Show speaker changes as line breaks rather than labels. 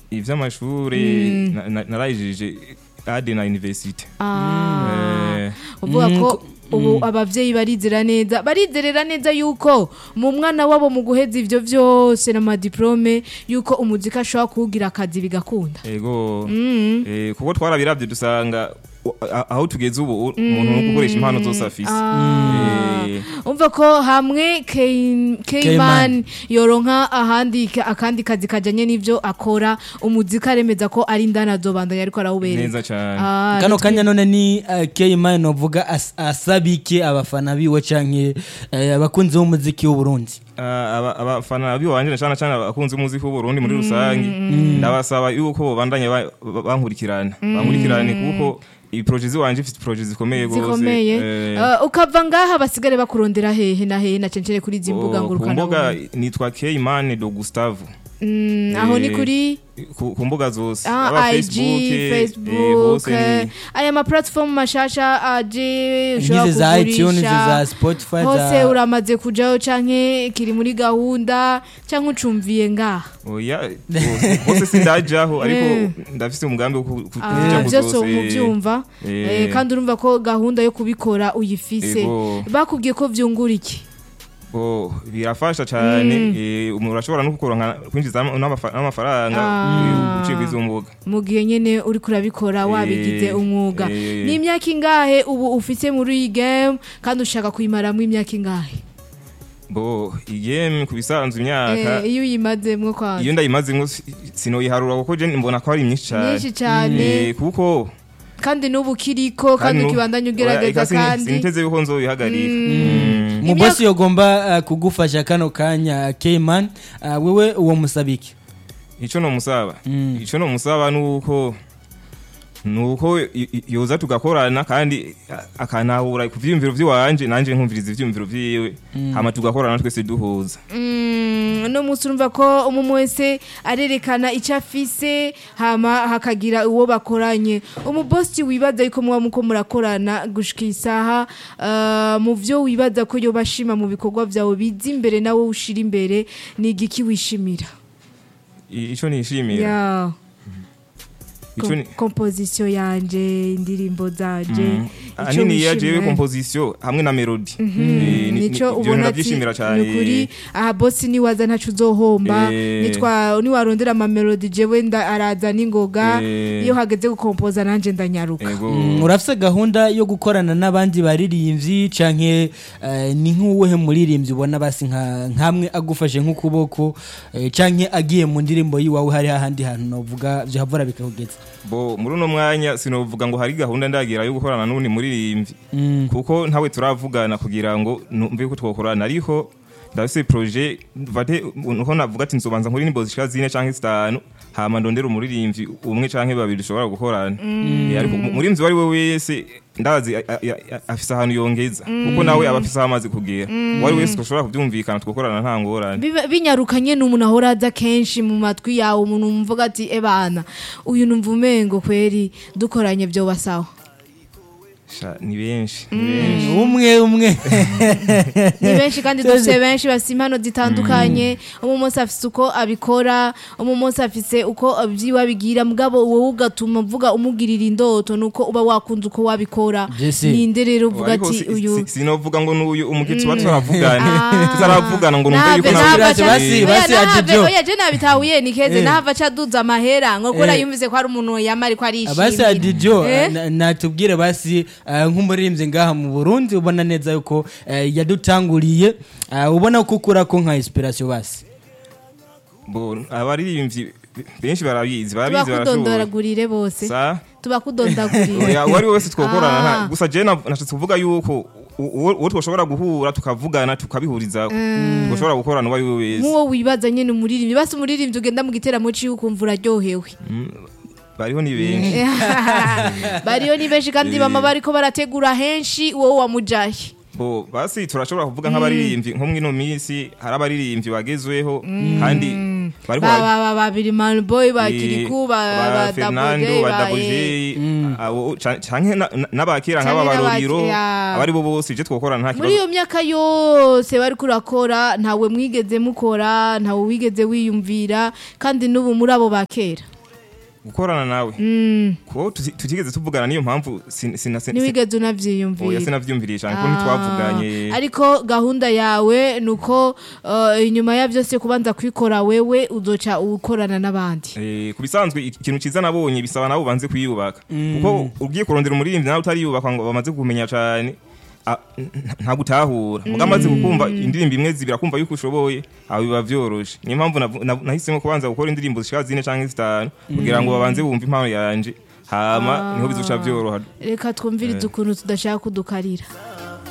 ivy'amashure na- na- narayijije ade na university
Ah.
Eh,
uvuga
Mm,
ko
ko-
ubu abavyeyi barizera neza barizerera neza yuko mu mwana wabo mu guheza ivyo vyose n'amadiplome yuko umuziki ashobora kuwugira akazi bigakunda
ego
Mm.
Eh, kuko twarabiravye dusanga u- a- aho tugeze ubu umuntu no gukoresha impano zose afise
Ah.
Eh,
umva ko hamwe K- Keyman yoronka ahandi ka- akandi kazi kajanye n'ivyo akora umuziki aremeza ko ari indani azobandanya ariko arawubereza
neza cane
Ah,
kano
nitwe-
kanya none ni uh, Keyman novuga as, asabike abafana biwe canke uh, abakunzi b'umuziki w'u Burundi
Ah, aba- abafana biwanje na cane cane abakunzi b'umuziki w'uburundi muri rusange ndabasaba yuko bobandanya ba- ba- bankurikirana bankurikirane kuko iproje ziwanje ifite proje zikomeye gose
zikomeye
Eh,
Ah, ukava ngaha basigare bakurondera hehe na hehe na cencere kuri izi mbuga
ku
ngurukana
mbuga nitwa Keimane do Gustavo
Mm, aho ni
Eh,
kuri
ku ku mbuga zose
ah,
Aba
IG,
Facebook, eh,
Facebook,
hose
eh,
ni-
aya ma platform mashasha aje ushobora
nk'izi za iTunes
kugurisha
za Spotify
hose
za
uramaze kujaho canke kiri muri gahunda canke ucumviye ngaha
oya hose- hose sindajaho ariko
Eh.
ndafise umugambi wo ku- ku-
Ah,
kuja ku
vyose
zose
umuvyumva
Eh.
Eh, kandi urumva ko gahunda yo kubikora uyifise
Ego.
bakubwiye ko vyungura iki
Oh, birafasha cyane eh, umuntu urashobora no kuronka kwinjiza n'amafa- n'amafaranga
Ah.
eh, uciye kwizo mbuga
mu gihe nyene uri kurabikora wabigize
Eh,
umwuga
eh.
ni imyaka ingahe ubu ufise muri iyi game kandi ushaka kuyimaramwo imyaka ingahe
bo igame ku bisanzwe imyaka
Eh, iyo uyimazemwo
iyo
kwanza
ndayimazemwo si- sinoyiharura kuko je mbona ko ari myinshi cyane
nyinshi cane
Eh, kuko
kandi n'ubu kiriko kandi
nu-
ukibandanya
oya,
ugerageza
eka sini-
kandi
siniteze yuko nzobihagarika Mm.
mu bosi yogomba uh, kugufasha kano kanya Keyman uh, wewe uwo musabike
ico no musaba
Mm.
ico no musaba nuko nuko i- i- yoza tugakorana kandi a- akanahura ku vyiyumviro vyiwanje nanje nkumviriza ivyiyumviro vyiwe hama tugakorana twese duhuza
Mm, no munsi urumva ko umuntu wese arerekana icyo afise hama hakagira uwo bakoranye umubosi wibaza yuko muba muko murakorana gushika isaha uh, mu vyo wibaza ko yoba ashima mu bikorwa vyawe biza imbere nawe ushira imbere ni igiki wishimira
I- ico nishimira
ya
ico ni
komposition yanje indirimbo zanje
Mm.
ico
ahanini ya jewe
wishimira.
composition hamwe na melody Eh, ni- ni-
nico
ivyo
ubona ati
ndavyishimira cane
ni ukuri aha bosi niwaza ntacu uzohomba
Eh.
nitwa niwarondera amamelodi jewe nda araza n'ingoga
Eh.
iyo hageze gukompoza nanje ndanyaruka
ego
Mm, urafise gahunda yo gukorana n'abandi baririmbyi canke uh, ni nk'uwuhe muririmbyi ubona basi nka nkamwe agufashe nk'ukuboko eh, canke agiye mu ndirimbo yiwawe hari hahandi hantu novuga vyohavura bikakugeza
bo muri uno mwanya sinovuga ngo hari gahunda ndagira yo gukorana n'undi muririmbyi
Mm.
kuko ntawe turavugana kugira ngo numve ko twokorana ariko ndafise projet vate uko navuga ati nzobanza nkuri nimbo zishika zine canke zitanu hama ndondera umuririmbyi umwe canke babiri dushobora gukorana Eh, ariko umuririmbyi wari we wese ndazi a- a- a- afise ahantu yongeza kuko nawe aba afise aho amaze kugera wari wese dushobora kuvyumvikana twokorana nta ngorane
Biba- binyarukanye n'umuntu ahora aza kenshi mu matwi yawe umuntu mvuga ati ebana uyu numva umengo kweri dukoranye vyoba sawa
Sha, ni benshi ni benshi
umwe umwe
ni benshi kandi dufise benshi bafise impano zitandukanye umwe munsi afise uko abikora umwe munsi afise uko vyiwe abigira mugabo wowe ugatuma mvuga umugirira indoto nuko uba wakunze uko wabikora
Jesse.
ninde rero uvuga
Ariko
ati
si-
uyu
si- sinovuga ngo n'uyu umugitsi wa turavugana
Ah.
tutaravugana ngo numve
Nahave-
yuko
nahava
Basi,
ca-
basi,
oya,
basi,
nahave-
Adijo.
oya, je nabitahuye ni keze
Eh.
nahava ca aduza amahera ngo kubera
Eh.
yumvise ko hari umuntu yama ariko
basi
arishimira
adijo
Eh?
na- natubwire basi uh, nk'umuririmbyi ngaha mu burundi ubona neza yuko uh, yadutanguriye uh, ubona ko ukura ko nka inspiration basi
Bo, abaririmbyi benshi barabizi barabizi barashoboye
tubakudondoragurire bose
sa
tubakudondagurire
oya uwo ari we wese twokorana
Ah.
nta- gusa je na- nashatse kuvuga yuko u- uwo uwo twoshobora guhura tukavugana tukabihurizaho twoshobora gukorana uwo ari we wese
nk'uwo wibaza nyine umuririmbyi basi umuririmbyi ugenda mu giteramo ciwe ukumva uraryohewe
bariho ni benshi
bariyo ni benshi kandi bama bariko barategura henshi wowe wamujahe
bo basi turashobora kuvuga nk'abaririmbyi nko mwino minsi hari abaririmbyi bagezweho kandi bariko
ba
bara-
ba ba babiri man boy ba
Eh,
kiriku ba
ba
ba
Fernando
Double J,
ba
ba
Double J
eh.
abo ca- canke na- na- n'abakera
Canke
nk'aba baroriro
n'abakera.
abari bo bose je twokorana nta
muri
kibazo
iyo myaka yose bariko urakora ntawe mwigeze mukora ntawe wigeze wiyumvira kandi n'ubu muri abo bakera
gukorana nawe
Mm,
ko tuti- tutigeze tuvugana niyo mpamvu sin- sina- sin-
ntiwigeze
oya
unavyiyumvira
sinavyumviriye cyane kuko
Ah,
ntitwavuganye
ariko gahunda yawe nuko uh, inyuma ya byose kubanza kwikora wewe uzoca ukorana n'abandi
Eh, ku bisanzwe ik- ikintu ciza nabonye bisaba nabo banze kwiyubaka kuko ugiye kurondera umuririmbyi nawe utariyubaka ngo bamaze kumenya cyane a- n- nta gutahura muga amaze kukumva indirimbo imwe zibira kumva yuko ushoboye aho biba vyoroshe niyo mpamvu navu- nav- nahisemo kubanza gukora indirimbo zishika zine canke zitanu kugira ngo babanze bumve impano yanje hama niho bizoca vyoroha
reka twumvirize ukuntu tudashaka kudukarira